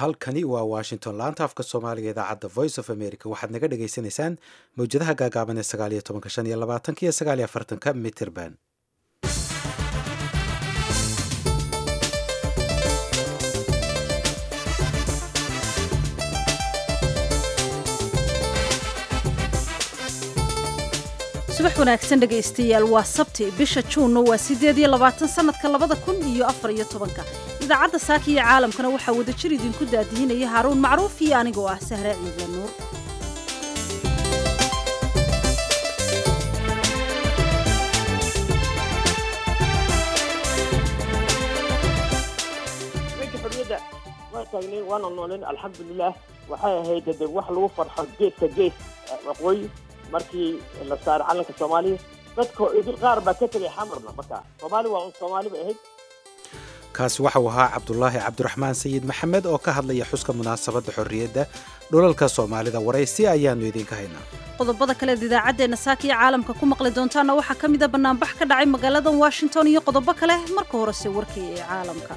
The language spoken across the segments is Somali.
halkani waa washington laanta afka soomaaliga idaacadda voice of america waxaad naga dhagaysanaysaan mawjadaha gaagaaban ee sagaal iyo tobanka shan iyo labaatanka iyo sagaal iyo afartanka mitrband subax wanaagsan dhegaystayaal waa sabti bisha juunna waa siddeed iyo labaatan sannadka labada kun iyo afar iyo tobanka idaacadda saaka iyo caalamkana waxaa wadajir idinku daadihinaya haaruun macruuf iyo anigoo ah sahre ciidla nuur ninka xorriyadda waa taagnay waana nooleen alxamdulilah waxay ahayd de wax lagu farxo geeska gees waqooyi markii la saaray calanka soomaaliya dadka idil qaar baa ka tegay xamarna marka soomaali waa un soomaali bay ahayd kaasi waxau ahaa cabdulaahi cabdiraxmaan sayid maxamed oo ka hadlaya xuska munaasabadda xorriyadda dhulalka soomaalida waraysi ayaannu idinka haynaa qodobada kaleed idaacaddeenna saaka iyo caalamka ku maqli doontaana waxaa ka mida bannaanbax ka dhacay magaaladan washington iyo qodobo kale marka horese warkii ee caalamka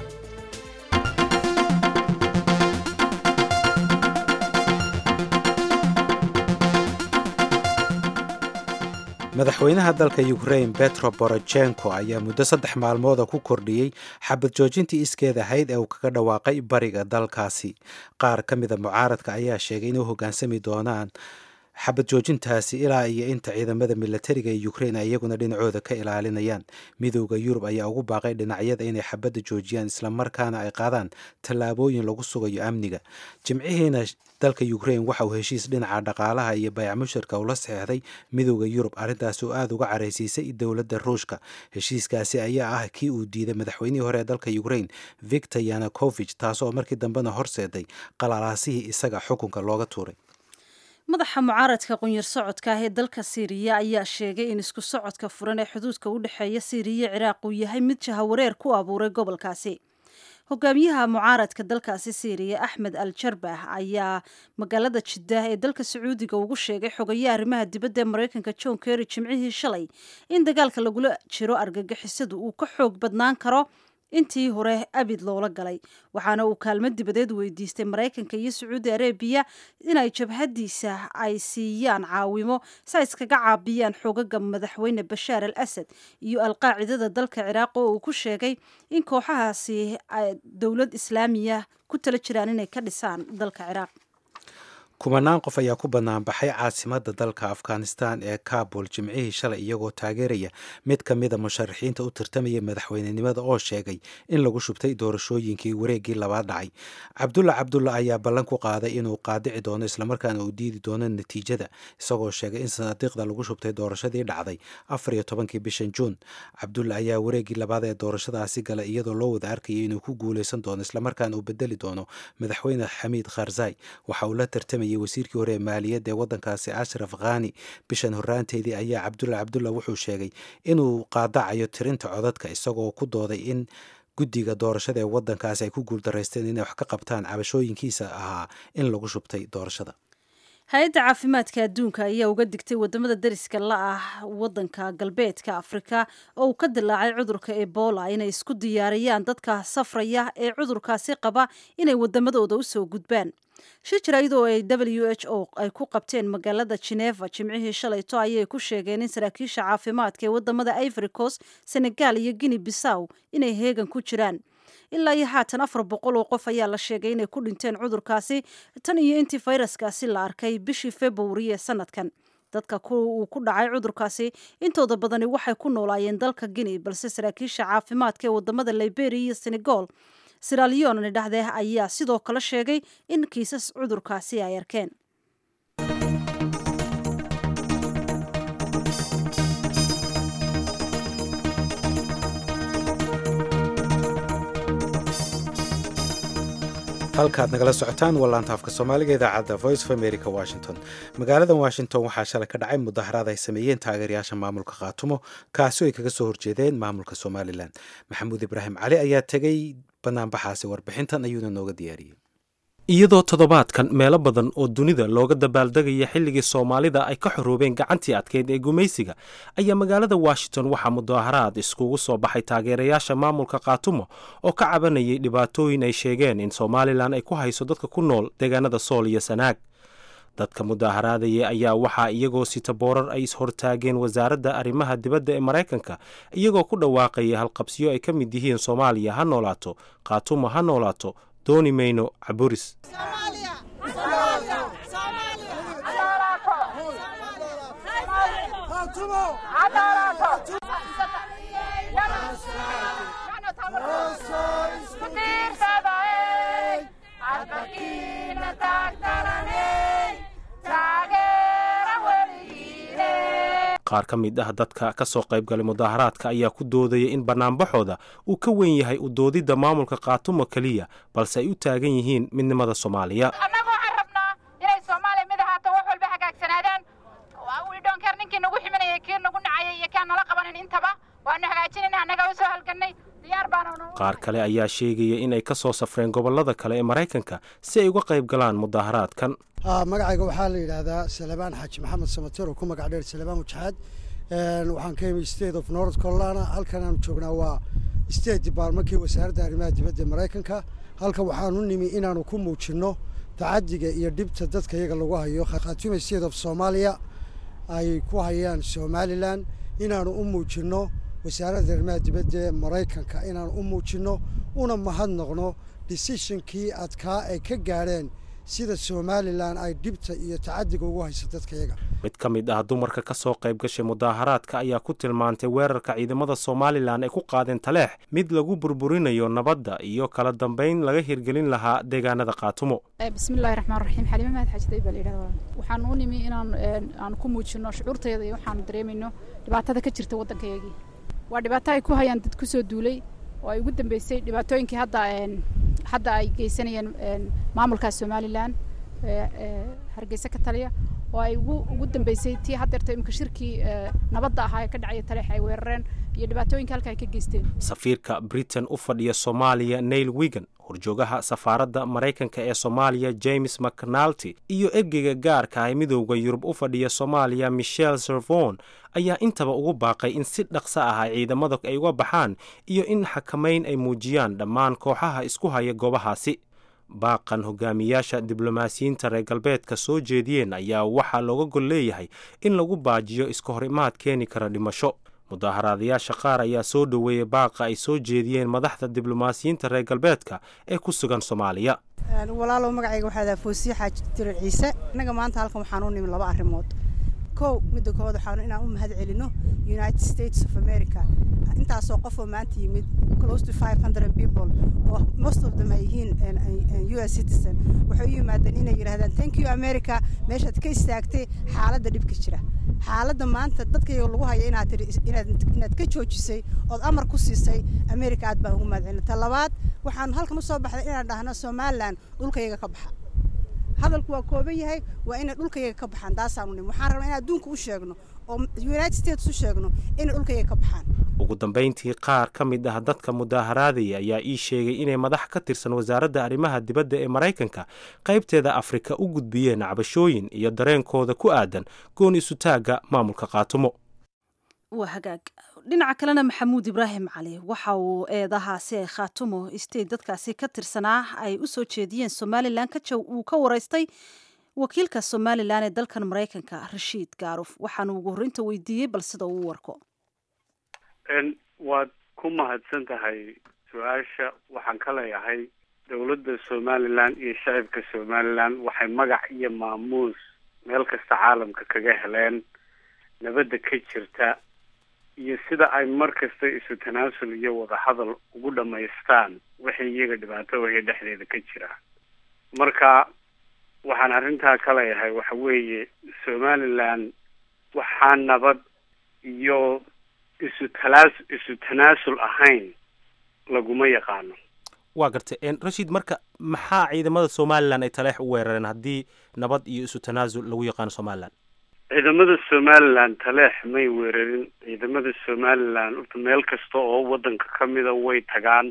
madaxweynaha dalka ukrain betro borochenko ayaa muddo saddex maalmooda ku kordhiyey xabad joojintii iskeed ahayd ee uu kaga dhawaaqay bariga dalkaasi qaar ka mida mucaaradka ayaa sheegay inay u hoggaansami doonaan xabad joojintaasi ilaa iyo inta ciidamada milatariga ee ukrain ay iyaguna dhinacooda ka ilaalinayaan midowda yurub ayaa ugu baaqay dhinacyada inay xabadda joojiyaan islamarkaana ay qaadaan tallaabooyin lagu sugayo amniga jimcihiina dalka ukrain waxa uu heshiis dhinaca dhaqaalaha iyo bayac mushirka ula saxeexday midowda yurub arrintaas oo aada uga caraysiisay dowladda ruushka heshiiskaasi ayaa ah kii uu diiday madaxweynihii hore ee dalka ukrain victor yanukovich taasoo markii dambena horseeday qalaalaasihii isaga xukunka looga tuuray madaxa mucaaradka qunyar socodka ah ee dalka siiriya ayaa sheegay in isku socodka furan ee xuduudka u dhexeeya siiriya ciraaq uu yahay mid jahawareer ku abuuray gobolkaasi hogaamiyaha mucaaradka dalkaasi siiriya axmed al jarbah ayaa magaalada jiddah ee dalka sacuudiga ugu sheegay xogaye arrimaha dibadda ee maraykanka john kerry jimcihii shalay in dagaalka lagula jiro argagixisadu uu ka xoog badnaan karo intii hore abid loola galay waxaana uu kaalmo dibadeed weydiistay maraykanka iyo sacuudi arabiya inay jabhadiisa ay siiyaan caawimo si ay iskaga caabiyaan xoogaga madaxweyne bashaar al asad iyo alqaacidada dalka ciraaq oo uu ku sheegay in kooxahaasi dowlad islaamiya ku tala jiraan inay ka dhisaan dalka ciraaq kumanaan qof ayaa ku banaanbaxay caasimadda dalka afghanistan ee kabul jimcihii shalay iyagoo taageeraya mid ka mida musharaxiinta u tartamaya madaxweynenimada oo sheegay in lagu shubtay doorashooyinkii wareeggii labaad dhacay cabdulla cabdulla ayaa ballan ku qaaday inuu qaadici doono islamarkaana uu diidi doono natiijada isagoo sheegay in sanaadiiqda lagu shubtay doorashadii dhacday afar iyo tobankii bishan juun cabdulla ayaa wareeggii labaad ee doorashadaasi galay iyadoo loo wada arkayay inuu ku guuleysan doono islamarkaana uu bedeli doono madaxweyne xamiid kharzai waxa uu la tartamay wasiirkii hore ee maaliyadda ee waddankaasi ashraf khani bishan horraanteedii ayaa cabdulla cabdulla wuxuu sheegay inuu qaadacayo tirinta codadka isagoo ku dooday in guddiga doorashada ee waddankaasi ay ku guuldaraysteen inay wax ka qabtaan cabashooyinkiisa ahaa in lagu shubtay doorashada hay-adda caafimaadka adduunka ayaa uga digtay wadamada dariska la ah wadanka galbeedka afrika oo uu ka dilaacay cudurka ebola inay isku diyaariyaan dadka safraya ee cudurkaasi qaba inay wadamadooda usoo gudbaan shir jarayd oo ay w h o ay ku qabteen magaalada geneva jimcihii shalayto ayay ku sheegeen in saraakiisha caafimaadka ee wadamada ivory coast senegal iyo guinea bissaw inay heegan ku jiraan ilaa iyo haatan afar boqol oo qof ayaa la sheegay inay ku dhinteen cudurkaasi tan iyo intii fayraskaasi la arkay bishii februari ee sanadkan dadka uu ku dhacay cudurkaasi intooda badani waxay ku noolaayeen dalka guinea balse saraakiisha caafimaadka ee wadamada liberia iyo senegal siralion dhexdee ayaa sidoo kale sheegay in kiisas cudurkaasi ay arkeen halkaad nagala socotaan waa laanta afka soomaaliga idaacadda voice of america washington magaaladan washington waxaa shalay ka dhacay mudaharaad ay sameeyeen taageerayaasha maamulka khaatumo kaasi ay kaga soo horjeedeen maamulka somalilan maxamuud ibraahim cali ayaa tegey banaanbaxaasi warbixintan ayuuna nooga diyaariyey iyadoo toddobaadkan meelo badan oo dunida looga dabaaldegaya xilligii soomaalida ay ka xoroobeen gacantii adkeyd ee gumaysiga ayaa magaalada washington waxaa mudaaharaad iskugu soo baxay taageerayaasha maamulka khaatumo oo ka cabanayay dhibaatooyin ay sheegeen in somalilan ay ku hayso dadka ku nool deegaanada sool iyo sanaag dadka mudaaharaadaya ayaa waxaa iyagoo sita boorar ay ishortaageen wasaaradda arrimaha dibadda ee maraykanka iyagoo ku dhawaaqaya halqabsiyo ay ka mid yihiin soomaaliya ha noolaato khaatumo ha noolaato dooni mayno caburis qaar ka mid ah dadka ka soo qaybgalay mudaaharaadka ayaa ku doodaya in bannaanbaxooda uu ka weyn yahay u doodidda maamulka khaatumo keliya balse ay u taagan yihiin midnimada soomaaliya annaga waxaan rabnaa inay soomaaliya mid ahaato wax walba hagaagsanaadaan widhoonkeer ninkii nagu ximinayay kii nagu nacayay iyo kaan nala qabanin intaba waanu hagaajinayna annagaa u soo halgannay diyaar baanu qaar kale ayaa sheegaya in ay ka soo safreen gobollada kale ee maraykanka si ay uga qayb galaan mudaaharaadkan magacayga waxaa la yidhaahdaa salebaan xaaji maxamed samater oo ku magac dheer salebaan wajaxaad waxaan ka imi state of north carolina halkan aanu joognaa waa state departmentkii wasaaradda arrimaha dibadda ee maraykanka halkan waxaanu nimi inaanu ku muujinno tacadiga iyo dhibta dadka iyaga lagu hayo khaatume state of soomaaliya ay ku hayaan somalilan inaanu u muujinno wasaaradda arrimaha dibadda ee maraykanka inaanu u muujinno una mahadnaqno decisionkii adkaa ay ka gaadheen sida somalilan ay dhibta iyo tacadiga ugu hayso dadka iyaga mid ka mid ah dumarka ka soo qayb gashay mudaaharaadka ayaa ku tilmaantay weerarka ciidamada somalilan ay ku qaadeen taleex mid lagu burburinayo nabadda iyo kala dambayn laga hirgelin lahaa deegaanada khaatumo bismillahi raxmaan raxiim xalima mahad xajiday baa layidhahda waxaan u nimi inaan aan ku muujino shucuurtayada iyo waxaanu dareemayno dhibaatada ka jirta waddankayagii waa dhibaato ay ku hayaan dad ku soo duulay oo ay ugu dambeysay dhibaatooyinkii hadda hadda ay geysanayeen maamulka somalilan hargeysa ka taliya oo ay ugu dambeysay tii haddeerta imika shirkii nabadda ahaa ee ka dhacaya taleex ay weerareen iyo dhibaatooyinka halka ay ka geysteen safiirka britain u fadhiya soomaaliya nail wigan horjoogaha safaaradda maraykanka ee soomaaliya james mcnalty iyo ergeyga gaarka ah midowda yurub u fadhiya soomaaliya michel servon ayaa intaba ugu baaqay in si dhaqso ah ay ciidamada ay uga baxaan iyo in xakamayn ay muujiyaan dhammaan kooxaha isku haya goobahaasi baaqan hogaamiyaasha diblomaasiyiinta reer galbeedka soo jeediyeen ayaa waxaa looga gol leeyahay in lagu baajiyo iska hor imaad keeni kara dhimasho mudaaharaadayaasha qaar ayaa soo dhoweeyey baaqa ay soo jeediyeen madaxda diblomaasiyiinta reer galbeedka ee ku sugan soomaaliya walaalow magacayga waxaa daa foosiye xaaji dirar ciise innaga maanta halkan waxaan u nimi laba arrimood kow midda koowaad waxaanu inaan u mahad celino united states of america intaasoo qofoo maanta yimid close to five hundred people oo most of them ay yihiin u s citizen waxay u yimaadeen inay yidhahdaan thank you america meeshaad ka istaagtay xaaladda dhibka jira xaaladda maanta dadkayga lagu haya inaad tiri inaad ka joojisay ood amar ku siisay america aad baan ugu mahad celina ta labaad waxaan halkan usoo baxday inaan dhahno somalilan dhulkayaga ka baxa hadalku waa kooban yahay waa inay dhulkayaga ka baxaan taasaanu nim waxaan rabnaa in adduunka u sheegno oo united states u sheegno inay dhulkayaga ka baxaan ugu dambayntii qaar ka mid ah dadka mudaaharaadaya ayaa ii sheegay inay madax ka tirsan wasaaradda arrimaha dibadda ee maraykanka qaybteeda afrika u gudbiyeen cabashooyin iyo dareenkooda ku aadan goon isutaagga maamulka khaatumo waa hagaag dhinaca kalena maxamuud ibraahim cali waxa uu eedahaasi ay khaatumo state dadkaasi ka tirsanaa ay u soo jeediyeen somalilan uu ka waraystay wakiilka somalilan ee dalkan maraykanka rashiid gaaruf waxaanu ugu horreynta weydiiyey bal sida uu warko waad ku mahadsan tahay su-aasha waxaan ka leeyahay dowladda somalilan iyo shacibka somalilan waxay magac iyo maamuus meel kasta caalamka kaga heleen nabadda ka jirta iyo sida ay mar kasta isu tanaasul iyo wadahadal ugu dhammaystaan wixii iyaga dhibaato waya dhexdeeda ka jira marka waxaan arrintaa ka leeyahay waxa weeye somalilan waxaa nabad iyo isu talaas isu tanaasul ahayn laguma yaqaano waa gartay rashiid marka maxaa ciidamada somalilan ay taleex u weerareen haddii nabad iyo isu tanaasul lagu yaqaano somalilan ciidamada somalilan taleex may weerarin ciidamada somalilan meel kasta oo waddanka ka mida way tagaan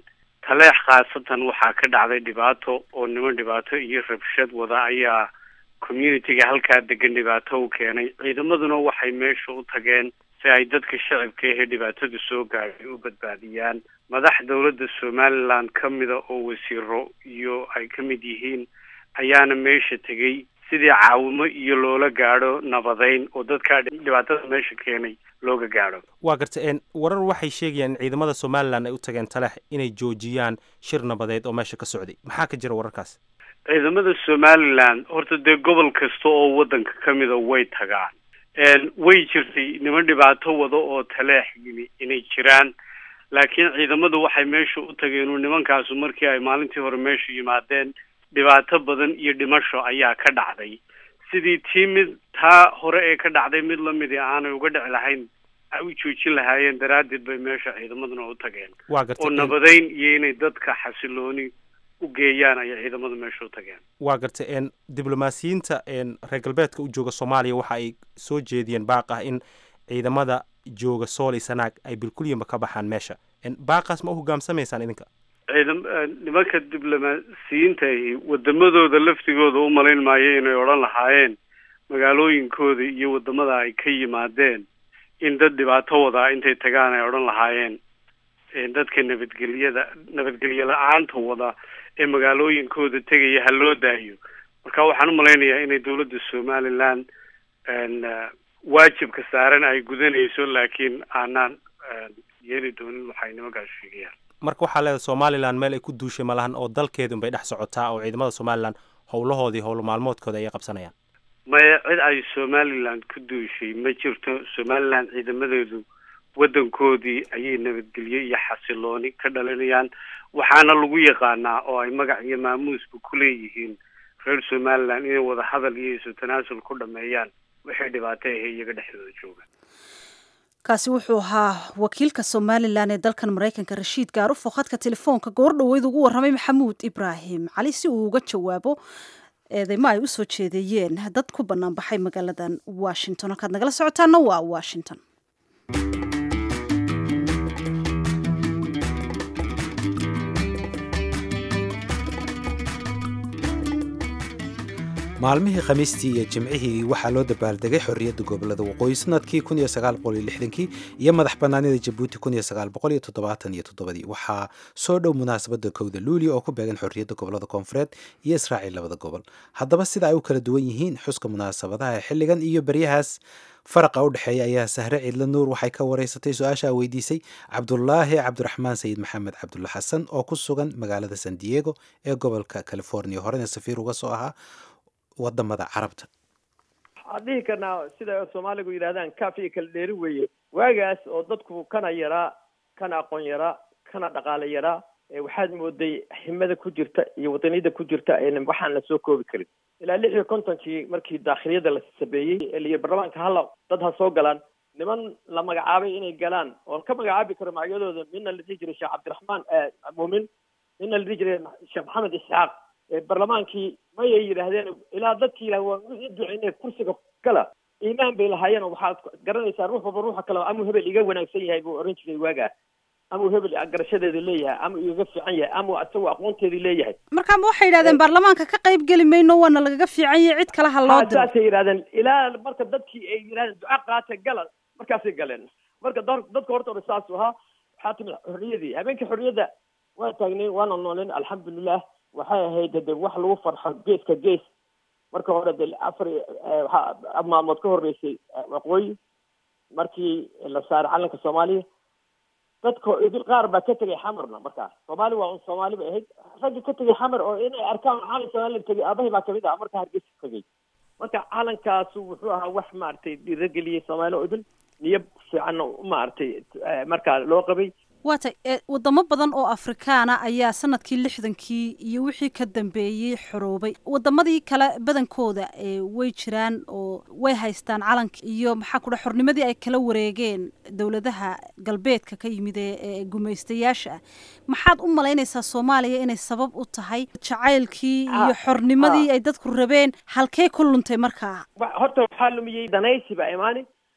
taleex khaasatan waxaa ka dhacday dhibaato oo niman dhibaato iyo rabshad wada ayaa communitiga halkaa degan dhibaato u keenay ciidamaduna waxay meesha u tageen si ay dadka shacabka ahee dhibaatadu soo gaadhay u badbaadiyaan madax dowladda somaliland ka mida oo wasiiro iyo ay ka mid yihiin ayaana meesha tegey sidii caawimo iyo loola gaadho nabadeyn oo dadkaa dhibaatada meesha keenay looga gaadho waa garta een warar waxay sheegayaan in ciidamada somalilan ay u tageen taleex inay joojiyaan shir nabadeed oo meesha ka socday maxaa ka jira wararkaas ciidamada somaliland horta dee gobol kasta oo waddanka ka mida way tagaan way jirtay niman dhibaato wado oo taleex yimi inay jiraan laakiin ciidamadu waxay meesha u tageen nimankaasu markii ay maalintii hore meesha yimaadeen dhibaato badan iyo dhimasho ayaa ka dhacday sidii tii mid taa hore ee ka dhacday mid lamidi aanay uga dhici lahayn ay u joojin lahaayeen daraaddeed bay meesha ciidamaduna u tageen waa garta oo nabadeyn iyo inay dadka xasilooni u geeyaan ayay ciidamadu meesha u tageen waa garta een diblomaasiyiinta een reer galbeedka u jooga soomaaliya waxa ay soo jeediyeen baaq ah in ciidamada jooga sool iyo sanaag ay bilkulyamba ka baxaan meesha baaqaas ma u hogaamsamaysaan idinka ciidam nimanka diblomaasiyiinta ahi wadamadooda laftigooda u malayn maayo inay odhan lahaayeen magaalooyinkooda iyo wadamada ay ka yimaadeen in dad dhibaato wadaa intay tagaan ay odhan lahaayeen dadka nabadgelyada nabadgelyo la-aanta wada ee magaalooyinkooda tegaya ha loo daayo marka waxaan u malaynayaa inay dowladda somaliland waajibka saaran ay gudanayso laakiin aanaan yeeli doonin waxay nimankaas sheegayaan marka waxaa leedahay somalilan meel ay ku duushay malahan oo dalkeedun bay dhex socotaa oo ciidamada somalilan howlahoodii howlo maalmoodkooda ayay qabsanayaan maya cid ay somaliland ku duushay ma jirto somaliland ciidamadeedu waddankoodii ayay nabadgelyo iyo xasilooni ka dhalinayaan waxaana lagu yaqaanaa oo ay magac iyo maamuusba ku leeyihiin reer somaliland inay wada hadal iyo isu tanaasul ku dhameeyaan waxay dhibaato ahe iyaga dhexdooda jooga kaasi wuxuu ahaa wakiilka somalilan ee dalkan maraykanka rashiid gaarufo khadka telefoonka goor dhoweyd ugu warramay maxamuud ibraahim cali si uu uga jawaabo eedeymo ay u soo jeedeeyeen dad ku bannaan baxay magaaladan washington halkaad nagala socotaana waa washington maalmihii khamiistii iyo jimcihii waxaa loo dabaaldegay xorriyadda gobolada waqooyi sanadkii kii iyo madax bannaanida jabuuti ii waxaa soo dhow munaasabadda kowda luuli oo ku beegan xorriyadda gobolada koonfureed iyo israaciil labada gobol haddaba sida ay u kala duwan yihiin xuska munaasabadaha xilligan iyo beryahaas faraqa u dhexeeya ayaa sahre ciidla nuur waxay ka wareysatay su-aashaa weydiisay cabdulaahi cabdiraxmaan sayid maxamed cabdulla xasan oo ku sugan magaalada san diego ee gobolka california horena safiir uga soo ahaa wadamada carabta waxaan dhihi karnaa sida soomaaligu yidhahdaan kaaf iyo kala dheeri weeye waagaas oo dadku kana yaraa kana aqoon yaraa kana dhaqaale yaraa waxaad mooday ximada ku jirta iyo wadaniyada ku jirta waxaan la soo koobi karin ilaa lix iyo kontonkii markii daakhiliyada la sabeeyey ee layihi baarlamaanka hala dad ha soo galaan niman la magacaabay inay galaan oon ka magacaabi karo magacyadooda midna la dhihi jiray sheekh cabdiraxmaan muumin midna la dhihi jiray sheekh maxamed isxaaq barlamaankii mayay yidhaahdeen ilaa dadkii yidhah waan u duceyne kursiga gala iimaan bay lahaayeen oo waxaad garanaysaa ruux walba ruuxa kale amuu hebel iga wanaagsan yahay buu oran jiray waagaa amuu hebel garashadeedu leeyahay ama igaga fiican yahay ama isagoo aqoonteedii leeyahay marka ma waxay yidhahdeen baarlamaanka ka qayb geli mayno waana lagaga fiican yahay cid kale ha loo diro saasay yidhahdeen ilaa marka dadkii ay yidhahdeen duca qaata gala markaasay galeen marka dadka horta hore saasu ahaa waxaa timid xorriyadii habeenkii xorriyadda waa taagnay waana nooleen alxamdulilah waxay ahayd de wax lagu farxo geeska gees marka hore de afar waxaa maalmood ka horreysay waqooyi markii la saaray calanka soomaaliya dadka idil qaar baa ka tegay xamarna markaas soomaali waa un soomaali bay ahayd ragga ka tegay xamar oo inay arkaan calan somalilan tegay aabahay baa kamid ah marka hargeysa tegay marka calankaasu wuxuu ahaa wax maaragtay dhiirageliyey soomaali oo idil niyo fiicanna maaragtay markaa loo qabay waata wadamo badan oo afrikaana ayaa sanadkii lixdankii iyo wixii ka dambeeyey xoroobay wadamadii kale badankooda way jiraan oo way haystaan calanka iyo maxaa ku dha xornimadii ay kala wareegeen dowladaha galbeedka ka yimid ee gumaystayaasha ah maxaad u malaynaysaa soomaaliya inay sabab u tahay jacaylkii iyo xornimadii ay dadku rabeen halkee ku luntay markaa horta waxaa lumiyey danaysi baa imaani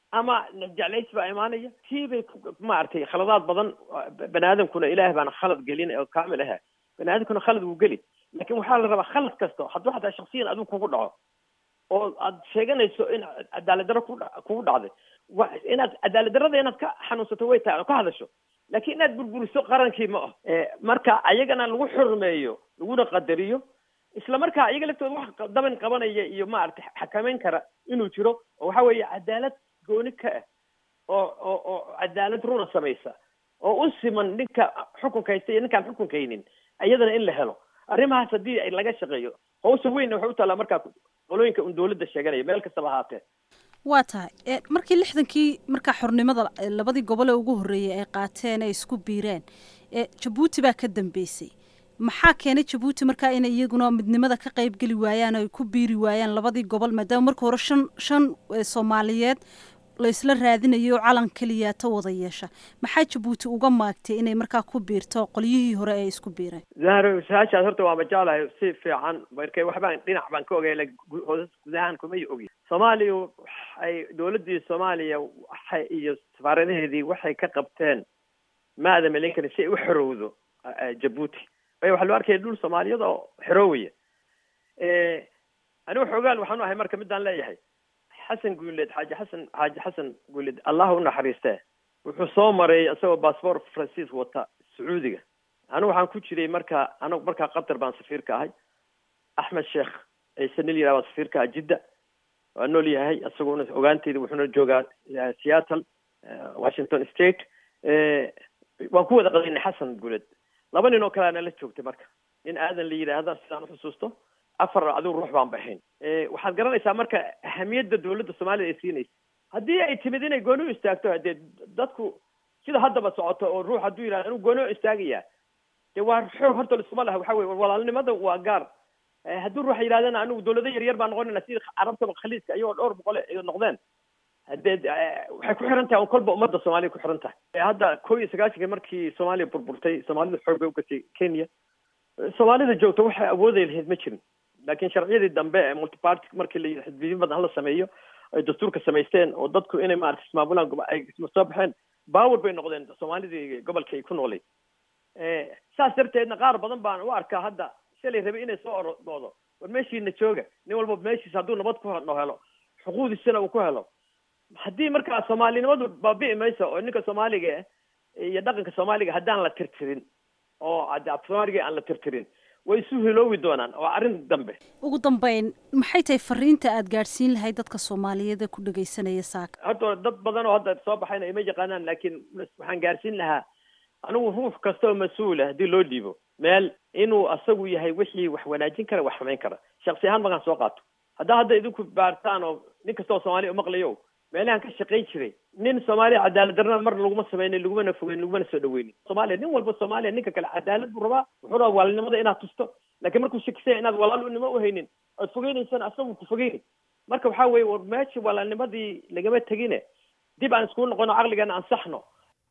ama jeclays baa imaanaya tii bay maaragtay khaladaad badan bani aadamkuna ilaah baana khalad gelin oo kaamil aha bani aadamkuna khalad wuu geli laakin waxaa la rabaa khalad kasta hadduu xataa shaksiyan adigu kugu dhaco oo aad sheeganayso in cadaalad darro ku kugu dhacday wa inaad cadaalad darrada inaad ka xanuunsato way tahay oo ka hadasho laakiin inaad burburiso qarankii ma ah marka ayagana lagu xurmeeyo laguna qadariyo isla markaa ayaga laftooda wax daban qabanaya iyo maaragtay xakameyn kara inuu jiro oo waxa weeye cadaalad gooni ka ah oo oo oo cadaalad runa samaysa oo u siman ninka xukunka haysta iyo ninkaan xukunka haynin iyadana in la helo arrimahaas haddii laga shaqeeyo hawsha weynna waxay u taallaa markaa qolooyinka un dawladda sheeganaya meel kastaba ahaatee waa tahay markii lixdankii markaa xornimada labadii gobol ee ugu horreeyay ay qaateen ay isku biireen jabuuti baa ka dambeysay maxaa keenay jabuuti markaa inay iyaguna midnimada ka qayb geli waayaan o ay ku biiri waayaan labadii gobol maadaama marka hore shan shan soomaaliyeed la isla raadinayo oo calan keliya ta wada yeesha maxaa jabuuti uga maagtay inay markaa ku biirto qolyihii hore ee isku biireen zahro su-aashaas horta waa majeclahay si fiican markay waxbaan dhinac baan ka ogay hoos gudahaan kumay ogi soomaaliya waxay dawladdii soomaaliya waxay iyo safaaradaheedii waxay ka qabteen maada malenkani si ay u xorowdo jabuuti waayo waxaa loo arkaya dhul soomaaliyad oo xoroowaya anigu xoogaal waxaan u ahay marka midaan leeyahay xasan guuleed xaaji xasan xaaji xasan guuleed allah u naxariistee wuxuu soo maray isagoo bassbort francis wata sacuudiga anigu waxaan ku jiray marka anigu markaa qatar baan safiirka ahay axmed sheekh ciise nil yiraha baa safiirka ah jidda waa nool yahay isaguna ogaanteyda wuxuuna joogaa seattle washington state waan ku wada qadaynay xasan guuleed laba nin oo kalea nala joogtay marka nin aadan la yidhaahda sidaan uxusuusto afar adigu ruux baan baxayn waxaad garanaysaa marka ahamiyadda dawladda soomaalida ay siinaysa haddii ay timid inay gooni u istaagto dee dadku sida haddaba socoto oo ruux hadduu yidhahdo inuu gooni u istaagaya dee waa xoog horta laisuma laha waxa weye walaalnimada waa gaar hadduu ruuxa yidhahdana anigu dawlado yaryar baan noqonayna sida carabtaba khaliiska iyagoo dhowr boqol ay noqdeen hadee waxay ku xiran tahay kolba ummadda soomaaliya ku xiran tahay hadda ko iyo sagaashanka markii soomaaliya burburtay soomaalida xoog bay ugashay kenya soomaalida joogta waxay awooday lahayd ma jirin laakiin sharciyadii dambe ee multiparty markii la xisbiyo badan hala sameeyo ay dastuurka samaysteen oo dadku inay maarata ismaamulaan ay soo baxeen bawar bay noqdeen soomaalidii gobolka ay ku noolay saas darteedna qaar badan baan u arkaa hadda shalay rabay inay soo orodoodo war meeshiina jooga nin walba meeshiisa hadduu nabad ku helo xuquuqdiisana uu ku helo haddii markaa soomaalinimadu baabi'i mayso oo ninka soomaaliga iyo dhaqanka soomaaliga haddaan la tirtirin oo soomaaliga aan la tirtirin way isu hiloowi doonaan oo arrin dambe ugu dambeyn maxay tahay fariinta aada gaadhsiin lahayd dadka soomaaliyeed ee ku dhagaysanaya saaka horta dad badan oo hadda soo baxayna ima yaqaanaan laakiin waxaan gaadhsiin lahaa anigu ruux kasta oo mas-uula haddii loo dhiibo meel inuu asagu yahay wixii wax wanaajin kara wax xumayn kara shaksi ahaan markaan soo qaato haddaa hadda idinku baartaan oo nin kasta oo soomaaliya umaqlayo meelahan ka shaqayn jiray nin soomaaliya cadaalad darrana mar laguma samaynin lagumana fogeyn lagumana soo dhaweynin soomaaliya nin walba soomaaliya ninka kale cadaalad buu rabaa wuxuu rabaa walaalnimada inaad tusto laakiin markuu shakisaya inaad walaalnimo uhaynin oad fogeynaysana asagu ku fogeyni marka waxaa weye war meeshii walaalnimadii lagama tegine dib aan iskugu noqono caqligana ansaxno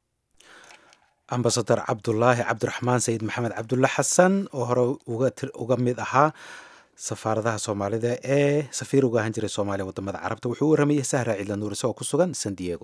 ambasador cabdulaahi cabdiraxmaan sayid maxamed cabdulle xasan oo hore uga uga mid ahaa safaaradaha soomaalida ee safiir uga ahaan jiray soomaaliya wadamada carabta wuxuu u waramayay sahra ciidla nuur isagoo ku sugan san diego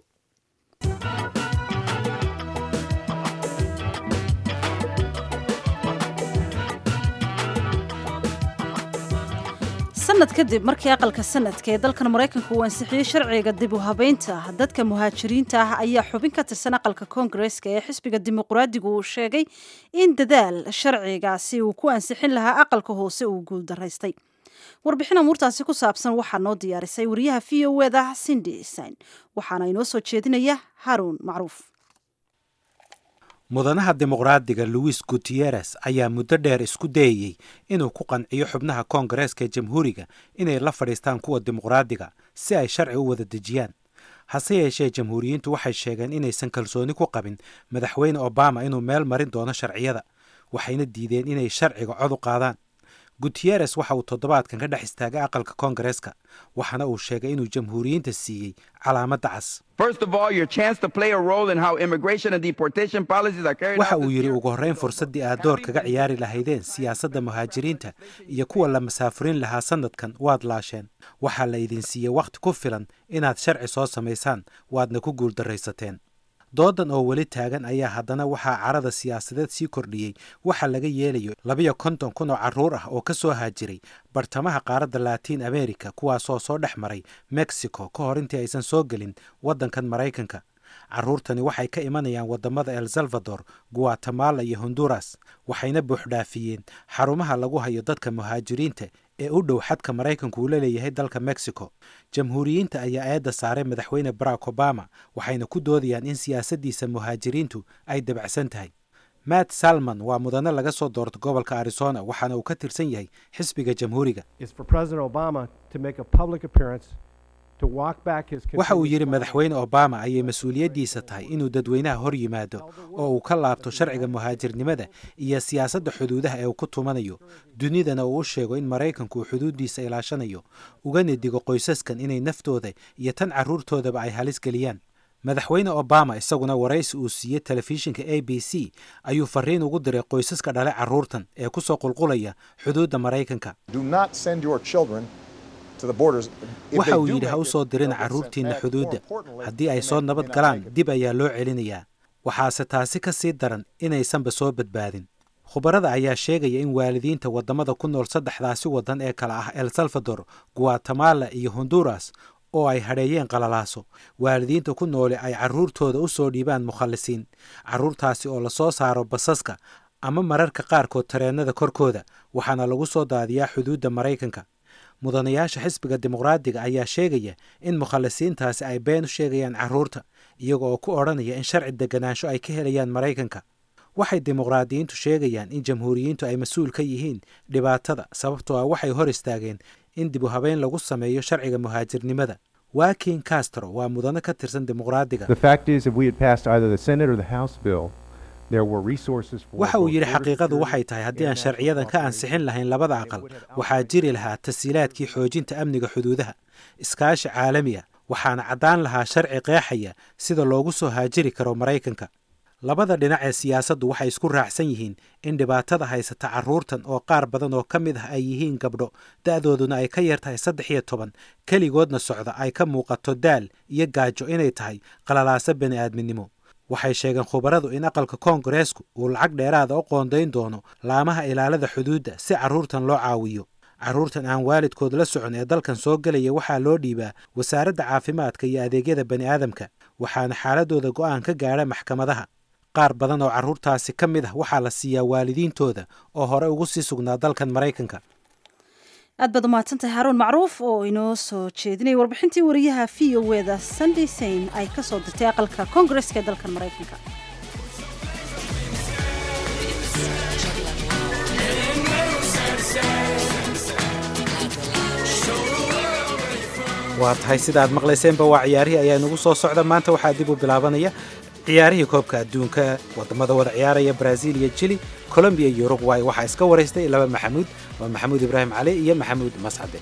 sanad kadib markii aqalka sanadka ee dalkan maraykanka uu ansixiyey sharciga dib u habeynta dadka muhaajiriinta ah ayaa xubin ka tirsan aqalka koongareska ee xisbiga dimuqraadigu uu sheegay in dadaal sharcigaasi uu ku ansixin lahaa aqalka hoose uu guuldaraystay warbixin amuurtaasi ku saabsan waxaa noo diyaarisay wariyaha v o eda sindi sain waxaana inoo soo jeedinaya haruun macruuf mudanaha dimuqraadiga louis gutieres ayaa muddo dheer isku dayayey inuu ku qanciyo xubnaha koongareeska ee jamhuuriga inay la fadhiistaan kuwa dimuqraadiga si ay sharci u wada dejiyaan hase yeeshee jamhuuriyiintu waxay sheegeen inaysan kalsooni ku qabin madaxweyne obama inuu meel marin doono sharciyada waxayna diideen inay sharciga cod u qaadaan gutyeres waxa uu toddobaadkan ka dhex istaagay aqalka koongareeska waxaana uu sheegay inuu jamhuuriyiinta siiyey calaamadda cas waxa uu yidhi ugu horrayn fursaddii aad door kaga ciyaari lahaydeen siyaasadda muhaajiriinta iyo kuwa la masaafurin lahaa sannadkan waad laasheen waxaa la idin siiyey wakhti ku filan inaad sharci soo samaysaan waadna ku guuldarraysateen doodan oo weli taagan ayaa haddana waxaa carada siyaasadeed sii kordhiyey waxa laga yeelayo labiyo konton kun oo carruur ah oo ka soo haajiray bartamaha qaaradda latiin america kuwaasoo soo dhex maray mexico ka hor intii aysan soo gelin waddankan maraykanka carruurtani waxay ka imanayaan waddamada el salvador guatemala iyo honduras waxayna buuxdhaafiyeen xarumaha lagu hayo dadka muhaajiriinta ee u dhow xadka maraykanku uu la leeyahay dalka mexico jamhuuriyiinta ayaa eedda saaray madaxweyne barack obama waxayna ku doodayaan in siyaasaddiisa muhaajiriintu ay dabacsan tahay matt salman waa mudane laga soo doorto gobolka arizona waxaana uu ka tirsan yahay xisbiga jamhuuriga waxa uu yidhi madaxweyne obama ayay mas-uuliyaddiisa tahay inuu dadweynaha hor yimaado oo uu ka laabto sharciga muhaajirnimada iyo siyaasadda xuduudaha ee uu ku tumanayo dunidana uu u sheego in maraykanku uu xuduuddiisa ilaashanayo ugana digo qoysaskan inay naftooda iyo tan carruurtoodaba ay halis geliyaan madaxweyne obama isaguna waraysi uu siiyey telefishinka a b c ayuu fariin ugu diray qoysaska dhale carruurtan ee ku soo qulqulaya xuduudda maraykanka waxa uu yidhi ha u soo dirina carruurtiinna xuduudda haddii ay soo nabad galaan dib ayaa loo celinayaa waxaase taasi ka sii daran inaysanba soo badbaadin khubarada ayaa sheegaya in waalidiinta waddamada ku nool saddexdaasi waddan ee kale ah el salvador guatemala iyo honduras oo ay hadheeyeen qalalaaso waalidiinta ku nooli ay carruurtooda u soo dhiibaan mukhallisiin carruurtaasi oo lasoo saaro basaska ama mararka qaarkood tareennada korkooda waxaana lagu soo daadiyaa xuduudda maraykanka mudanayaasha xisbiga dimuqraadiga ayaa sheegaya in mukhallisiintaasi ay been u sheegayaan carruurta iyaga oo ku odhanaya in sharci deganaansho ay ka helayaan maraykanka waxay dimuqraadiyiintu sheegayaan in jamhuuriyiintu ay mas-uul ka yihiin dhibaatada sababtoo ah waxay hor istaageen in dib u habeyn lagu sameeyo sharciga muhaajirnimada wakin castro waa mudane ka tirsan dimuqraadiga waxa uu yidhi xaqiiqadu waxay tahay haddii aan sharciyadan ka ansixin lahayn labada aqal waxaa jiri lahaa tasiilaadkii xoojinta amniga xuduudaha iskaashi caalami ah waxaana caddaan lahaa sharci qeexaya sida loogu soo haajiri karo maraykanka labada dhinac ee siyaasaddu waxay isku raacsan yihiin in dhibaatada haysata carruurtan oo qaar badan oo ka mid ah ay yihiin gabdho da'dooduna ay ka yar tahay saddex iyo toban keligoodna socda ay ka muuqato daal iyo gaajo inay tahay qalalaaso bani aadminimo waxay sheegeen khubaradu in aqalka koongareesku uu lacag dheeraada u qoondayn doono laamaha ilaalada xuduudda si carruurtan loo caawiyo carruurtan aan waalidkood la socon ee dalkan soo gelaya waxaa loo dhiibaa wasaaradda caafimaadka iyo adeegyada bani aadamka waxaana xaaladooda go'aan ka gaadha maxkamadaha qaar badan oo carruurtaasi ka mid ah waxaa la siiyaa waalidiintooda oo hore ugu sii sugnaa dalkan maraykanka aad baad umahadsantahay haruun macruuf oo inoo soo jeedinaya warbixintii wariyaha v o eda sunday sain ay ka soo dirtay aqalka koongareska ee dalkan maraykanka waa tahay sidaaad maqlayseenba waa ciyaarihii ayaa inagu soo socda maanta waxaa dib u bilaabanaya ciyaarihii koobka adduunka wadamada wada ciyaaraya brazil iyo jili colombiya iyo uruguay waxaa iska waraystay laba maxamuud waa maxamuud ibraahim cali iyo maxamuud mascade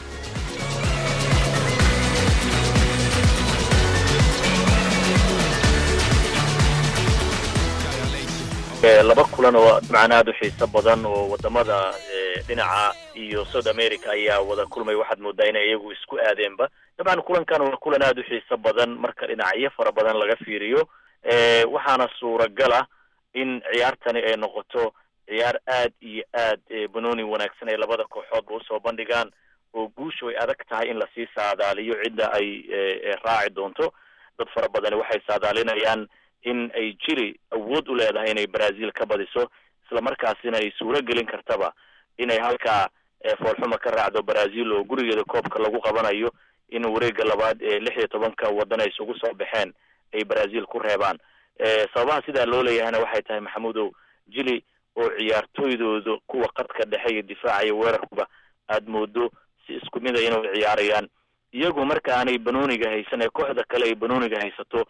laba kulan oo dabcan aada u xiiso badan oo wadamada dhinaca iyo south america ayaa wada kulmay waxaad moodaa inay iyagu isku aadeenba dabcan kulankan waa kulan aada u xiiso badan marka dhinacyo fara badan laga fiiriyo waxaana suuragal ah in ciyaartani ay noqoto ciyaar aad iyo aad banooni wanaagsan ay labada kooxoodba usoo bandhigaan oo guushu ay adag tahay in lasii saadaaliyo cidda ay raaci doonto dad fara badani waxay saadaalinayaan in ay jiri awood u leedahay inay brazil ka badiso isla markaasina ay suuro gelin kartaba inay halkaa foolxuma ka raacdo brazil oo gurigeeda koobka lagu qabanayo in wareega labaad ee lix iyo tobanka wadan ay isugu soo baxeen ay brazil ku reebaan sababaha sidaa loo leeyahayna waxay tahay maxamudow jili oo ciyaartooydooda kuwa qadka dhexe iyo difaaca iyo weerarkuba aad moodo si isku mid a inay ciyaarayaan iyagu marka aanay banooniga haysan ee kooxda kale ay banooniga haysato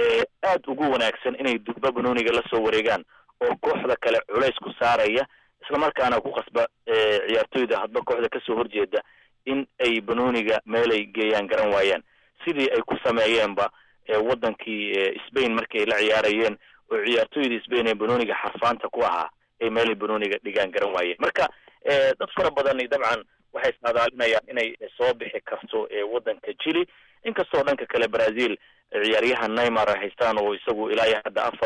aad ugu wanaagsan inay durba banooniga la soo wareegaan oo kooxda kale culays ku saaraya islamarkaana ku qasba ciyaartoyda hadba kooxda kasoo horjeeda in ay banooniga meelay geeyaan garan waayaan sidii ay ku sameeyeenba wadankii spain markii ay la ciyaarayeen oo ciyaartoydii spain ee banooniga xarfaanta ku ahaa ay meelay banooniga dhigaan garan waayeen marka dad fara badani dabcan waxay saadaalinayaan inay soo bixi karto wadanka chile inkastoo dhanka kale brazil ciyaaryahan neymar ay haystaan oo isagu ilaa iyo hadda afar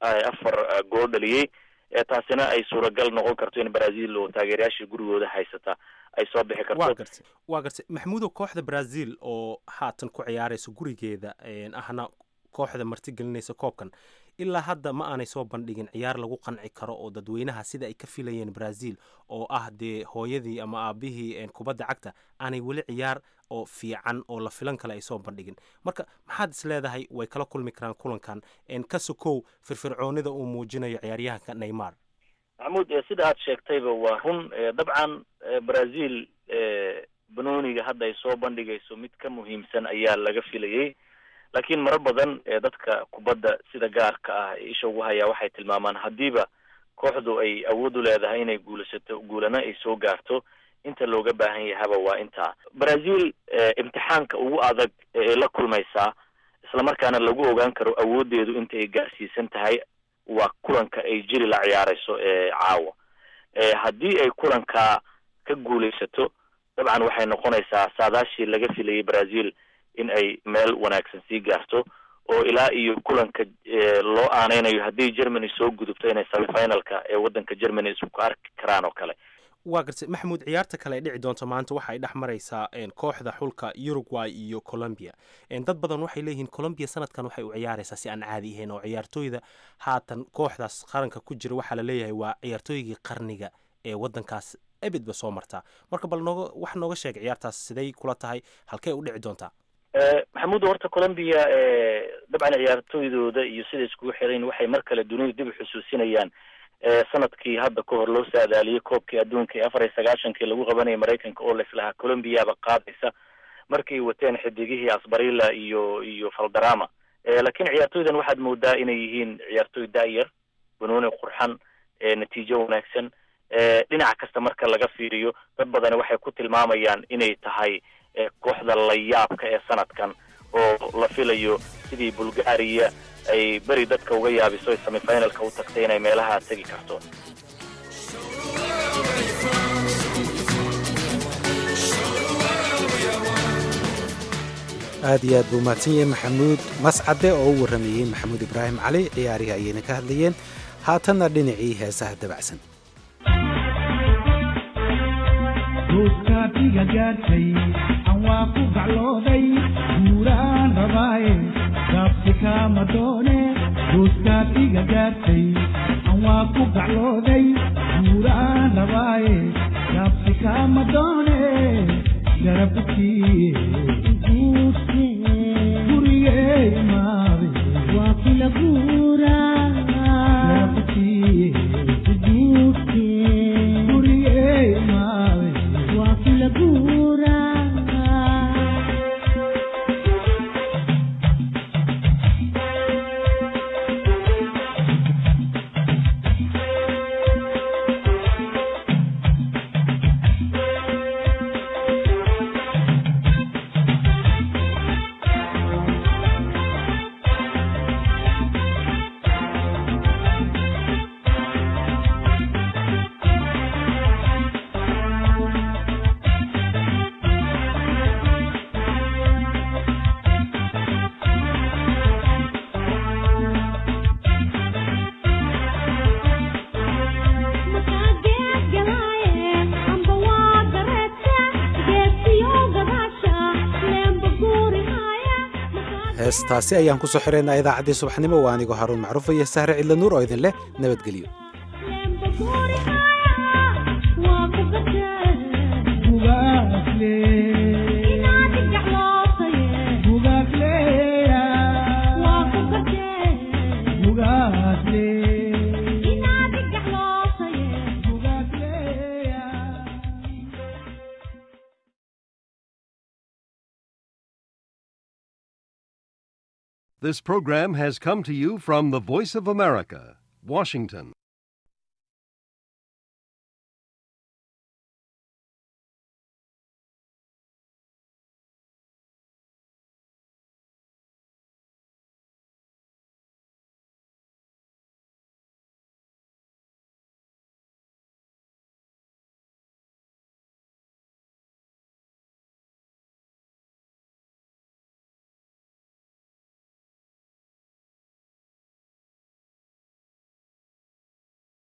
afar gool dhaliyey taasina ay suuragal noqon karto in brazil oo taageerayaashii gurigooda haysata ay soo bixi karto wa gartay waa gartay maxamuudow kooxda brazil oo haatan ku ciyaaraysa gurigeeda ahna kooxda martigelinaysa koobkan ilaa hadda ma aanay soo bandhigin ciyaar lagu qanci karo oo dadweynaha sida ay ka filayeen brazil oo ah dee hooyadii ama aabihii kubadda cagta aanay weli ciyaar oo fiican oo la filan kale ay soo bandhigin marka maxaad is leedahay way kala kulmi karaan kulankan ka sokow firfircoonida uu muujinayo ciyaaryahanka neymar maxamuud sida aad sheegtayba waa run dabcan brazil banooniga hadda ay soo bandhigayso mid ka muhiimsan ayaa laga filayey laakiin marar badan dadka kubadda sida gaarka ah isha ugu hayaa waxay tilmaamaan haddiiba kooxdu ay awood u leedahay inay guulasato guulana ay soo gaarto inta looga baahan yahaba waa intaa brazil imtixaanka ugu adag ee la kulmaysaa islamarkaana lagu ogaan karo awoodeedu inta ay gaarsiisan tahay waa kulanka ay jiri la ciyaarayso caawa haddii ay kulankaa ka guulaysato dabcan waxay noqonaysaa saadaashii laga filayay brazil in ay meel wanaagsan sii gaarto oo ilaa iyo kulanka loo aaneynayo haddii germany soo gudubto inay semifinalka ee waddanka germany isku arki karaan oo kale waa gartay maxamuud ciyaarta kale ay dhici doonto maanta waxa ay dhex maraysaa kooxda xulka uruguay iyo colombia dad badan waxay leeyihiin colombia sanadkan waxay u ciyaaraysaa si aan caadi ahayn oo ciyaartooyda haatan kooxdaas qaranka ku jira waxaa la leeyahay waa ciyaartooygii qarniga ee waddankaas ebidba soo martaa marka bal nooga wax nooga sheeg ciyaartaas siday kula tahay halkey u dhici doontaa maxamuud horta colombia dabcan ciyaartooydooda iyo siday iskugu xirayn waxay mar kale dunida dib u xusuusinayaan sanadkii hadda ka hor loo saadaaliyey koobkii adduunka ee afar iyo sagaashankii lagu qabanayay maraykanka oo laislahaa colombiaba qaadaysa markay wateen xidigihii asbarilla iyo iyo faldarama laakiin ciyaartooydan waxaad moodaa inay yihiin ciyaartooy daayar banooni qurxan natiijo wanaagsan dhinac kasta marka laga fiiriyo dad badani waxay ku tilmaamayaan inay tahay kooxda layaabka ee sanadkan oo la filayo sidii bulgaria ay beri dadka uga yaabiso ay semifinalka u tagtay inay meelaha tegi karto aad iyo aad buu mahadsan yahay maxamuud mascade oo u warramayey maxamuud ibraahim cali ciyaarihii ayayna ka hadlayeen haatanna dhinacii heesaha dabacsan duuskaatiga gaartay aan waa ku gaclooday guuraan rabaaye gaabsi kaama doone duuskaatiga gaartay aan waa ku gaclooday guuraan rabaaye gaabsi kaama doone garabkii gurigee imaade waa kula guuraa garabkii gurigee imaade waa kula guuraa heestaasi ayaan ku soo xiraynaa idaacaddii subaxnimo waa anigoo haruun macruuf iyo sahre cidla nuur oo idin leh nabadgelyo This program has come to you from the Voice of America, Washington.